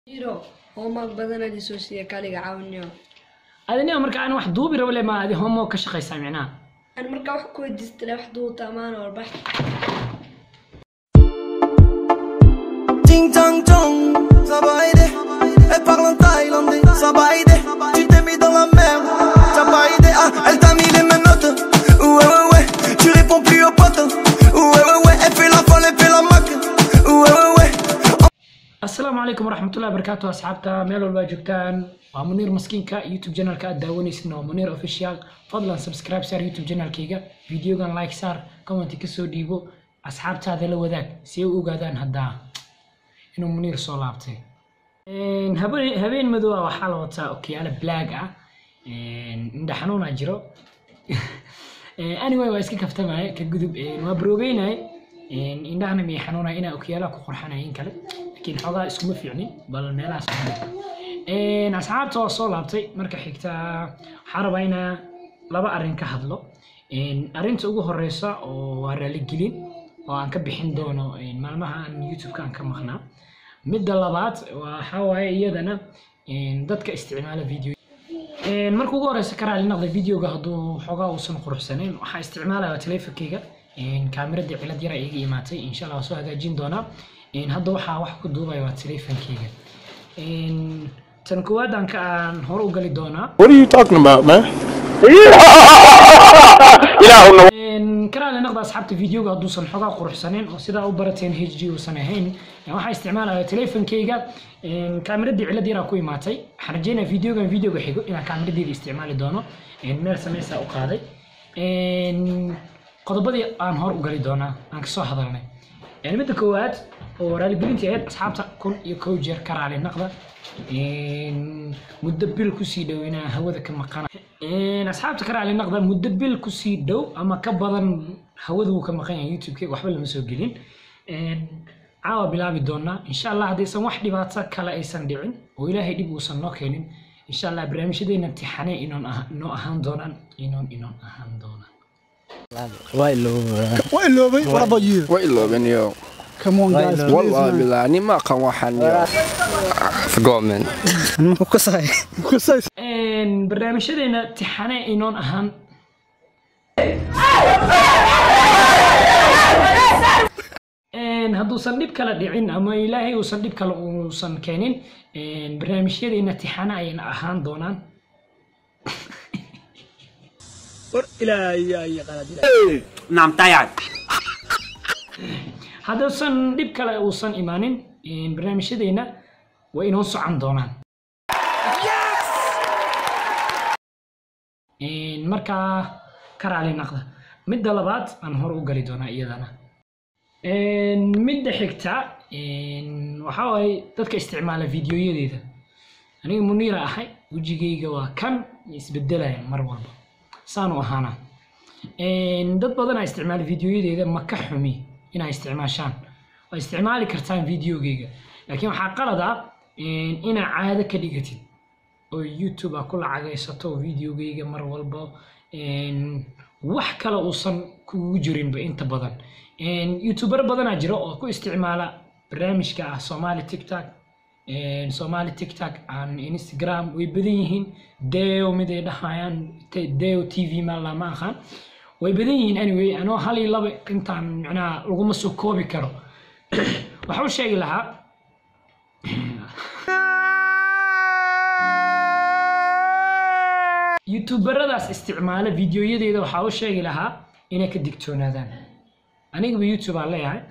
jiro homework badan adi soo siiya kaliga caawinayo adina marka aan wax duubi rabo le ma adi homo ka shaqaysaa micnaha aan markaa wax ku weydiistale wax duuta amaana warbax Ting tang tong, ça va aider. Elle parle en thaïlandais, ça va aider. Tu t'es mis dans la merde, ça va aider. Ah, elle t'a mis les menottes. Ouais, ouais, ouais. Tu réponds plus aux potes. Ouais, ouais, ouais. Elle fait la folle, elle fait la moque. Ouais, ouais, ouais. asalaamu calaykum waraxmatullahi wabarakaatu asxaabta meel walba joogtaan waa muniir maskiinka youtube channelka aad daawanaysin waa muniir official fadlan subscribe saar youtube channelkayga videogan like saar commenti kasoo dhiibo asxaabtaada la wadaag si ay u ogaadaan haddaa inuu muniir soo laabtay Een, habeen habeen madow ah waxaa la wataa okiyaalo black ah Een, indha xanuunaa jiro Een, anyway waa iska kaftamaya ka gudub Een, waa baroobeynay indhahana miyay xanuunaya inaa okiyaalaha ku qorxanaya in kale laakiin xoogaa iskuma fiicnin bal meelahaas ku dhig. Een, asxaabta waa soo laabtay marka xigta waxaa rabaa inaa laba arrin ka hadlo Een, arrinta ugu horeysa oo waa raaligelin oo aan ka bixin doono een, maalmaha aan youtube-ka aan ka maqnaa midda labaad waxaa waaye iyadana een, dadka isticmaala video Een, marka ugu horeysa ka raali noqda videoga hadduu xoogaa uusan quruxsanayn waxaa isticmaalaya teleefonkeyga kaamirada cilad yara iga imaatay insha allah waa soo hagaajin doonaa Een, hadda waxaa wax ku duubaya waa teleefonkeyga Een, tan koowaad aan ka aan hore u gali doonaa What are you talking about, man? Een, ka raali noqda asxaabta videoga hadduusan xoogaa quruxsanayn oo sidaa u barateen h d uusan ahayn Een, waxaa isticmaalaya teleefonkeyga Een, kaamiradii cilad yaraa ku imaatay waxaan rajeynaya videogan videoga xigo inaan kaamiradeeda isticmaali doono Een, meel sameysaa u qaaday Een, qodobadii aan hor u gali doonaa aan kasoo hadalnay Een, midda koowaad oo raaligelintii ahayd asxaabta kun iyo kow jeer ka raali noqda Een, muddo bil kusii dhow inaan hawada ka maqana Een, asxaabta ka raali noqda muddo bil kusii dhow ama ka badan hawada wuu ka maqan yahay youtube-ka waxba lama soo gelin Een, caawa bilaabi doonaa insha allah haddaysan wax dhibaato kale aysan dhicin oo ilaahay dhib uusan noo keenin insha allah barnaamijyadeena imtixaane inoon ah- inoo ahaan doonaan inoon inoon ahaan doonaan What Ilobe? What about you? What Ilobe, yo? Come on, guys. please, Wallah man. billah, ni ma kan waxaan yo. Forgot man. Kusay. Een, barnaamijyadeena imtixaane inoon ahaan Een, hadduusan dhib kale dhicin ama ilaahay uusan dhib kale uusan keenin een, barnaamijyadeena imtixaane ayayna ahaan doonaan نعم تايعد hadduusan dhib kale uusan imaanin een, barnaamijyadeena way inoo socon doonaan Een, markaa ka raali naqda midda labaad aan hore u gali doonaa iyadana Een, midda xigta een, waxaa waaye dadka isticmaala videoyadeeda aniga muniira ahay wejigayga waa kan isbedelaya mar walba saanu ahaana Een, dad badanaa isticmaala videoyadeeda ma ka xumi inaa isticmaashaan waa isticmaali kartaan videogeyga laakiin waxaa qalad ah een, inaa caado ka dhigatid oo youtube aa ku lacagaysato videogeyga mar walba een, wax kale uusan kugu jirinba inta badan Een, youtuber badanaa jira oo ku isticmaala barnaamijka ah somali tiktok een, somali tiktok aan instagram way badan yihiin deo mid ay dhahayaan te- deo t v ma lama aqaan way badan yihiin anyway anoo hal iyo laba intaan micnaha laguma soo koobi karo waxaa u sheegi lahaa youtuberadaas isticmaala videoyadeeda waxaa u sheegi lahaa inay ka digtoonaadaan anigaba youtube aan leeyahay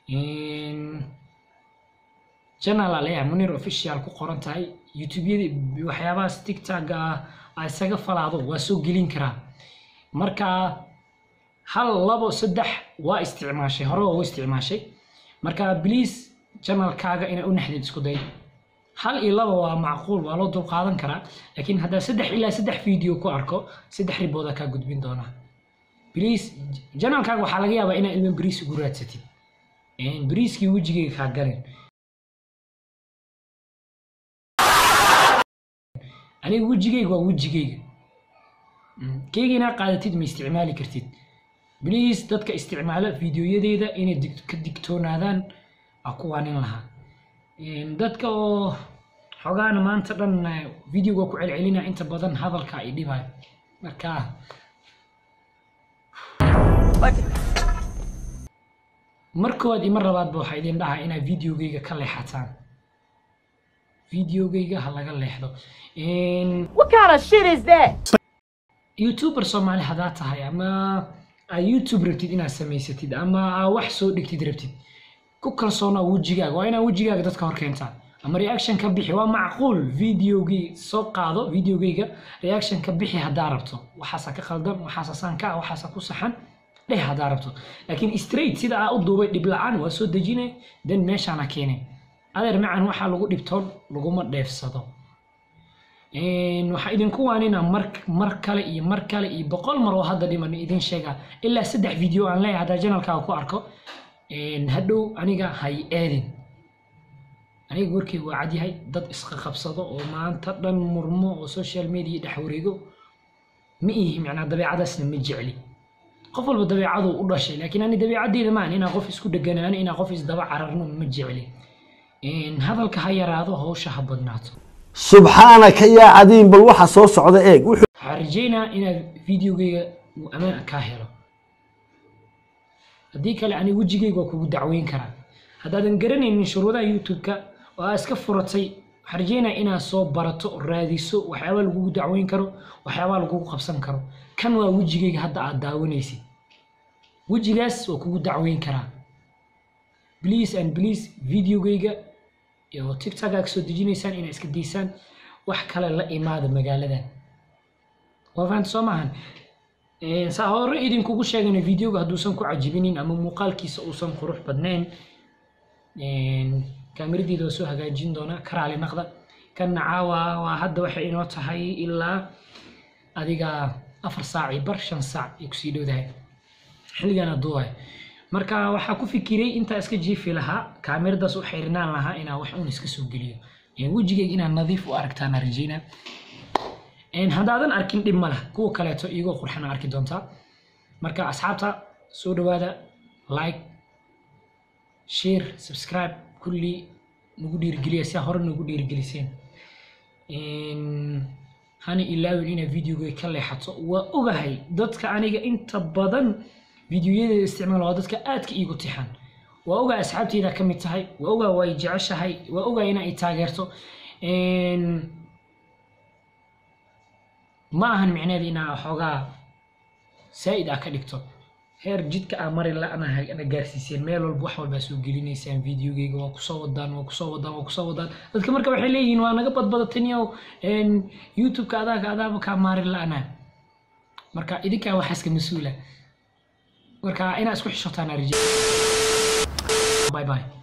channel aan leeyahay munir official ku qoran tahay youtubeyada waxyaabahaas tiktok ah isaga falaado waa soo gelin karaa marka hal labo saddex waa isticmaashay hore waa u isticmaashay marka please channelkaaga inay u naxdid isku day hal iyo laba waa macquul waa loo dulqaadan karaa laakiin haddaa saddex ilaa saddex video ku arko saddex ribooda kaa gudbin doonaa please janalkaaga waxaa laga yaabaa inaa ilmo bariis ugu raadsatid Een, bariiskii wejigeyga kaa galin aniga wejigeyga waa wejigeyga Mm, keyga inaa qaadatid ma isticmaali kartid please dadka isticmaala videoyadeeda inay dig- ka digtoonaadaan waa kuwaanin lahaa Een, dadka oo xogaana maanta dhan eh, videoga ku celcelina inta badan hadalka ay dhibayo marka mar koowaad iyo mar labaadba waxaa idin dhahaa inaad videogayga ka leexataan videogayga ha laga leexdo Een, What kind of shit is that? youtuber soomaali haddaad tahay ama aad youtube rabtid inaad samaysatid ama aad wax soo dhigtid rabtid ku kalsoonaa wejigaaga waa inaad wejigaaga dadka hor keentaa ama reaction ka bixi waa macquul videogii soo qaado videogayga reaction ka bixi haddaa rabto waxaasa ka khaldan waxaasa saan ka ah waxaasa ku saxan dheh haddaa rabto laakiin straight sida aa u duubay dhib la-aan waa soo dejinay then meeshaana keenay adeer macan waxaa lagu dhibtoon laguma dheefsado Een, waxaa idinku waanina mar mar kale iyo mar kale iyo boqol mar oo hadda dhiman idin sheega ilaa saddex video aan leeyahay haddaa janalkaaga ku arko Een, hadhow aniga hay eedin aniga warkeyga waa cadyahay dad isqa qabsado oo maanta dhan murmo oo social media dhex wareego ma ihi macnaa dabeecadaasna ma jecli qof walba dabeecaduu u dhashay laakiin ani dabeecadeyda maan inaa qof isku dheganaano inaa qof isdaba cararno ma jecli Een, hadalka ha yaraado hawsha ha badnaato subxaanaka yaa cadiin bal waxa soo socda eeg wuxuu waxaan rajeynaa inaad videogayga uu ammaan kaa helo haddii kale ani wejigayga waa kugu dacweyn karaa haddaadan garanaynin shuruudaha youtube-ka oo aad iska furatay waxaan rajeynaa inaad soo barato raadiso waxyaabaa lagugu dacweyn karo waxyaabaa lagugu qabsan karo kan waa wejigayga hadda aad daawanaysid wejigaas waa kugu dacweyn karaa please and please videogayga iyo tiktok aa kasoo dejinaysaan inaad iska daysaan wax kale la imaada magaaladan waa fahamta soo maahan Een, saa hore idinkugu sheegana videoga hadduusan ku cajibinin ama muuqaalkiisa uusan qurux badnayn een, kaamiradiida waa soo hagaajin doonaa karaali naqda kanna caawa waa hadda waxay inoo tahay ilaa adiga afar saac iyo bar shan saac ay kusii dhowdahay xilligana duuhay marka waxaa ku fikiray intaa iska jiifi lahaa kaamiradaas u xirnaan lahaa inaa wax uun iska soo geliyo Een, wejigayga inaad nadiif u aragtaan rajeynaa Een, haddaadan arkin dhib ma lah kuwa kaleeto iyagoo qurxana arki doontaa marka asxaabta soo dhawaada like share subscribe kulli nagu dhiirigeliya si hore nagu dhiirigeliseen Een, hana ilaawin inaad videoga ka leexato waa ogahay dadka aniga inta badan videoyadeeda isticmaala waa dadka aadka iigu tixan waa ogaa asxaabteyda ka mid tahay waa ogaa way jeceshahay waa ogaa ina ay taageerto Een, ma ahan micneheeda inaa xoogaa saa'id aa ka dhigto heer jidka aa mari la-ana ana gaarsiiseen meel walba wax walbaa soo gelinaysaan videogeyga waa kusoo wadaan waa kusoo wadaan waa kusoo wadaan dadka marka waxay leeyihiin waa naga badbadataniyow youtube-ka adaaka adaaba kaa maari la-ana marka idinkaa waxaaska mas-uula marka inaa isku xishotaan arije bye bye